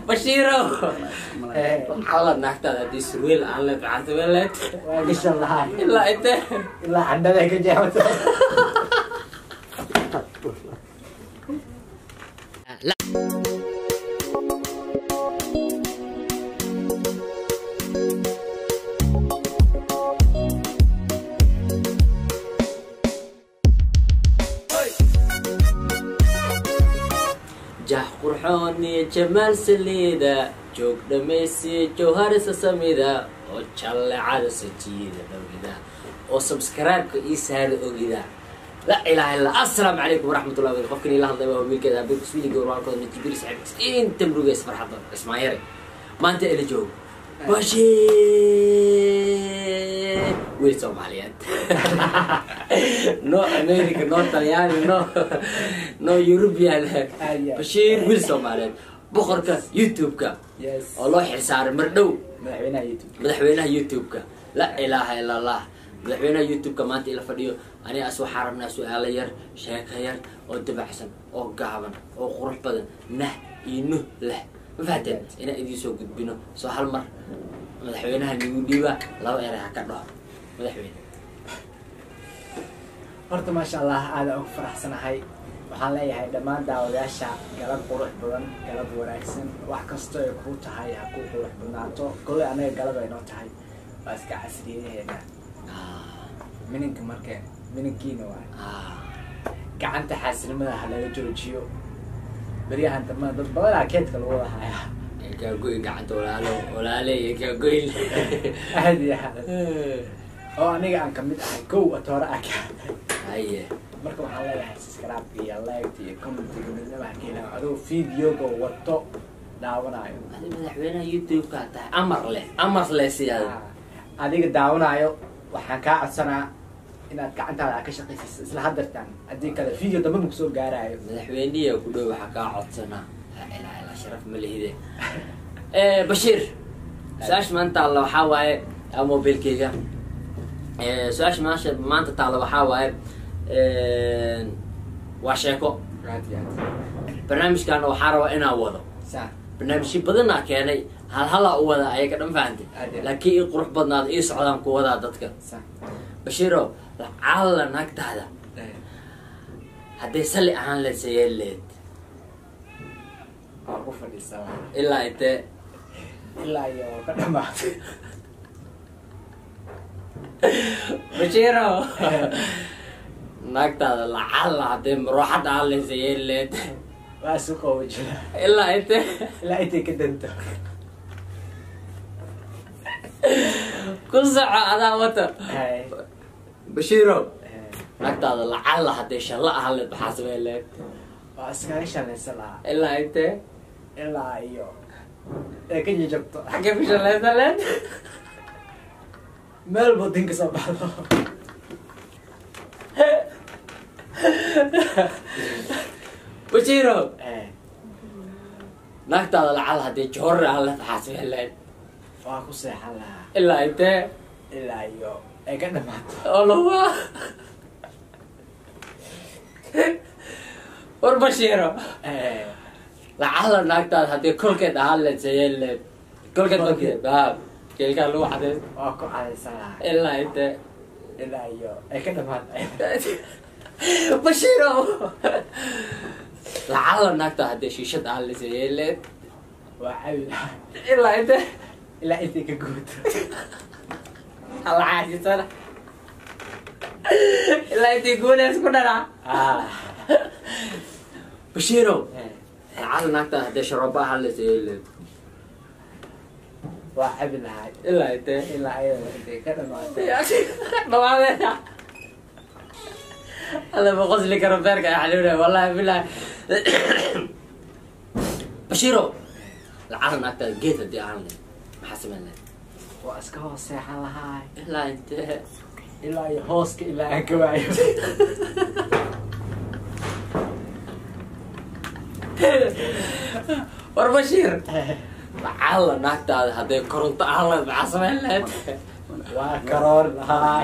bashiiro Eh. maxaa naagtaada haddii surweel aan leed maxaa sameen leed waa gashan lahay ilaa intee ilaa candhada ka jeexato jah qurxoon iyo jamaal saliida joog dhamaysiya jawharisa samida oo jallecada sajiida dhowgida oo subscribe-ka ii saara ogida la ilaaha illa assalaamu calaykum waraxmatullahi wabarakatuh qofkan ila hadlay waa wiilkeeda abeek iswiiliga warwaalkooda najibir saxiib inta murugeys farxadda ismaayare maanta ila joog bashir wiil soomaaliyeed no america no talyaani no no european bashiir wiil soomaaliyeed boqorka youtube-ka yes oo loo xilsaaray mar dhow madaxweynaha youtube madaxweynaha youtube-ka la ilaaha ila allah madaxweynaha youtube-ka maanta ila fadhiyo aniga as waxaa rabnaa su-aalo yar sheeko yar oo dabacsan oo gaaban oo qurux badan nah iyo nuh leh ma fahateen inaan idiin soo gudbino soo hal mar madaxweynaha nigu dhiiba laba eray ha ka dhaho madaxweyne horta maasha allah aada ugu faraxsanahay waxaan leeyahay dhammaan daawadayaasha galab qurux badan galab wanaagsan wax kastoo ay kuu tahay ha kuu qurux badnaato kolley anaga galab ay noo tahay waa iska casriyadeheena Ah, mininka marka mininkiina waay ah. gacanta xaasinimada ha laga joojiyo beryahan dambana dad badanaa keedka lagu wada hayaa kaagoy gacanta walaalo walaale iyo kaagoy aad iyo aad oo aniga aan kamid ahay kow atoore ah ka haye marka waxaan leeyahay subscribe iyo like iyo commentiga midnaba ha ka helaa adoo videoga wato daawanayo adi madaxweynaha youtube-ka tahay amar leh amar leh siyaada adiga daawanayo waxaan kaa codsanaa inaad gacantaada aad ka shaqaysiiso isla hadartaan haddii kale video dambe ma kusoo gaaraayo madaxweyniya ku dhow waxaa kaa codsanaa laa ilaaha illa sharaf ma lihide bashiir su-aasha maanta taalla waxaa waaye aa mobilkeyga su-aasha maasha maanta taalla waxaa waaye waa sheeko aad iyo aad barnaamijkaana waxaa rabaa inaa wado saa barnaamijyo badanaa keenay hal halaa u wada ayaga dhan fahantay Ade. laakiin ii qurux badnaada ii socdaan ku wadaa dadka saa bashiiro lacalla naagtaada hadday salli ahaan leed sayeen leed waa ku fadhiisaa ilaa intee ilaa iyo ka dhamaatay bashiiro naagtaada lacalla hadday marooxad ahaan leed sayeen leed waa isu qaboojina ilaa intee ilaa intay ka danto ku soco adaa wata Hay. bashiiro Eh, naagtaada lacalla hadday shalla ahaan leed maxaa sameen leed waa iskaga shalaysan lahaa ilaa intee ilaa iyo ee ka jajabto xaggee ku shallaysan leed meel badin ka soo baxdo bashiiro Eh, naagtaada lacalla hadday joorri ahaan leed maxaa sameen leed waa ku seexan lahaa ilaa intee ilaa iyo ay ka dhamaato Olowa. war bashiiro Eh, lacalla naagtaada haddii kolkeed ahaan leed sayeen leed kolkeed kolkeed baab keelkaa lagu cadeyn waa ku cadaysan lahaa ilaa intee ilaa iyo ay ka dhamaato bashiiro lacalla naagtaada haddii shiishad ahaan leed sayeen leed waa cabi lahaa ilaa intee ilaa intay ka guuto alla caasisana ilaa intii guuleys ku dharaa Ah, bashiiro eh, lacalla naagtaada haddii sharooba ahaan leed sayeen leed waa cabi lahaa ilaa intee ilaa ayada intay ka dhamaato dhawaadeeda alla ma qosli karo beerka ay xanuunaya wallahi bilahi bashiiro lacala naagtaada geed haddii aan leh maxaa samayn leh waa iska hoos seexan lahaa ilaa intee ilaa iyo hooska ilaa aan ka waayo war bashiir lacala naagtaada hadday koronto aan leed maxaa samayn lehed waa karoor lahaa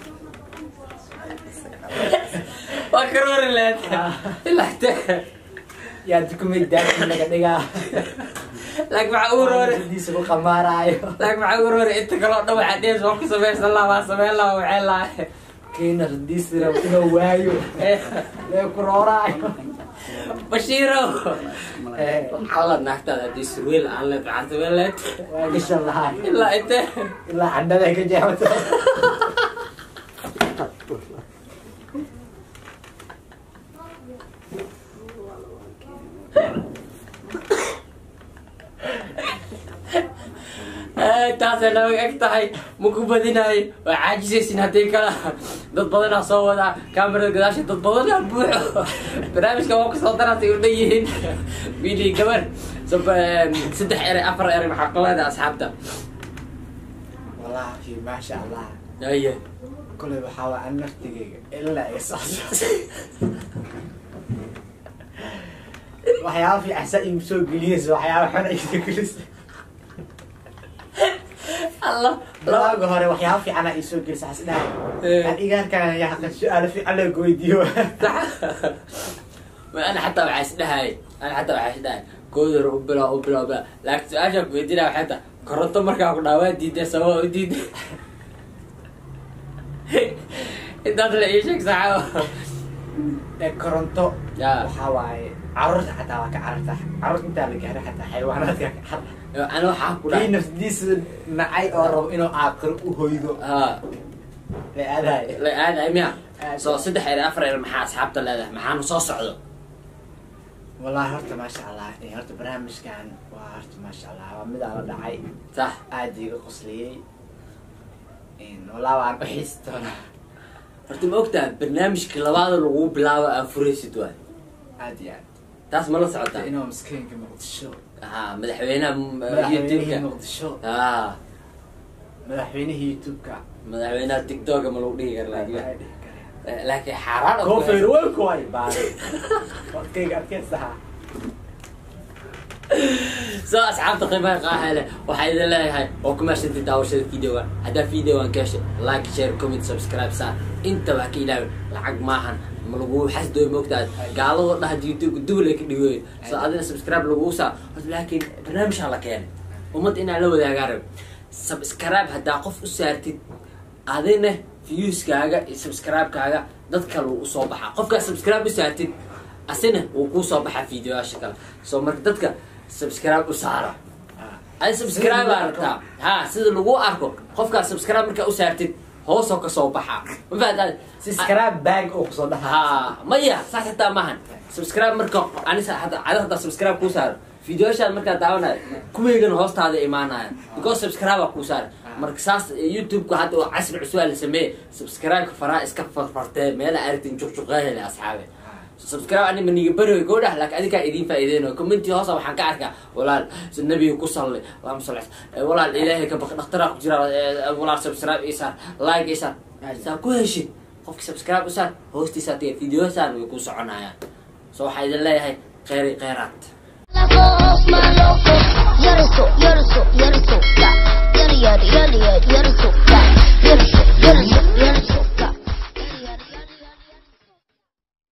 waa karoori lehed ilaa intee yaa dukumenti daaki laga dhigaa laakiin maxaa ugu roore diisa ku qamaaraayo laakiin maxaa ugu roore inta kaloo dhan waxaa dhees waa ku samaysan laha waa samayn laha waxay lahay kiina radiisira inuu waayo lee ku rooraayo bashiiro Eh, waxaa la naagtaada haddii surweel aan leed waxaa samayn leed waa gashan lahay ilaa intee ilaa candhada ka jeexato taasay naga eg tahay ma ku badinayo waa caajisaysin haddii kala dad badanaa soo wadaa kamerada gadaasha dad badanaa buuxo barnaamijka waa kusoo daraasay u dhan yihiin wiilii gabar sab- saddex eray afar eray maxaa ku leedahay asxaabta wallaahi maasha allah aye kolay waxaa waa an naftigayga ilaa ay socso waxyaaba fiican saa igu soo geliyeysa waxyaaba xun ay soo gelisa allah bilaaga hore waxyaaba fiicana ay soo gelisa xas dhahay Eh. aan igaarkaan yaqan su-aalo fiican lagu weydiiyo ana xataa waxaa isdhahay ana xataa waxaa isdhahay koodar u bilaa u bilaa u bilaa laakiin su-aasha ku weydiinaya waxay tahay koronto markaa ku dhaawaa diiday sababa u diiday intaas la ii sheeg saxaabo ee koronto Ya. waxaa waaye caruurta xataa waa ka cararta caruurta intaa la gaaro xataa xayawaanaadka ka carara ana waxaa ku kii dhahay nafsadiisa nacay oo rabo inuu aaqiro u hoydo ha la aadaay la aadahay miya Aad. soo saddex ere afar ere maxaa asxaabta leedahay maxaanu soo socdo wallahi horta maasha allah eh, horta barnaamijkan waa horta maasha allah waa midaa la dhacay sax aad iga qosliyey wallahi waan u xiisi doonaa horta ma ogtaha barnaamijka labaada lagu bilaabo aa furaysid waay aad iyo aad taas ma la socotaa inuu maskiinka muqdisho ha madaxweynaha m- madaxweynihii youtube-ka muqdisho ha madaxweynihii youtube-ka madaxweynaha tiktoka ma lagu dhihi kara laakiin Waa dhihi kareen. Eh, laakiin xaaraan oo koofeer kale. weelku way baaday wadkayga adkaysaha soo asxaabta qiimaha qaaha leh waxaa idin leeyahay oo ku mahadsantii daawashada videoga haddaa videogan ka heshay like share comment subscribe saar intaba ha ka ilaawin lacag maahan ma lagu xasdooy moogtaad gaaladoo dhaha youtube dugul ay ka dhigoyen soo adina subscribe lagu saa horta laakiin barnaamijha la keenay ummad inaa la wadaagaa rab subscribe haddaa qof u saartid adina viewskaaga iyo subscribe-kaaga dad kale wuu usoo baxaa qofkaa subscribe u saartid asina wuu kuu soo baxaa videoyaasha kale soo marka dadka subscribe u saara ay subscribe aa rabtaa ha sida lagu arko qofkaa subscribe markaa u saartid hoosoo kasoo baxaa ma fahantaad subscribe bag oo kusoo dhaha ha maya saas hataa maahan subscribe marka anisa hada ada hadaa subscribe kuu saaro videoyashaad markaa daawanayo kuweygana hoostaada imaanaya because subscribe aa kuu saara marka saas youtube-ka hadda oo casri cusub aa la sameeye subscribe-ka faraa iska farfartee meela aragtin juqjuqeehele asxaabe subscribe ani maniga beriga goo dhah laakiin adinkaa idiin faa'iideynayo commenti hoosa waxaan ka arkaa walaal si nabiga ku sallay allahuma salli ala- walaal ilaahay ka baq dhakhtaraa ku jira eh, walaal subscribe ii saar like ii saar saa ku heshid qofki subscribe u saar hoostiisa tiga videoyasaan way ku soconayaan so waxaa idin leeyahay kheyri kheyraad Osman loco, gör det så, gör det så, gör det så, ja. Gör det, gör det, gör det, gör det, gör det.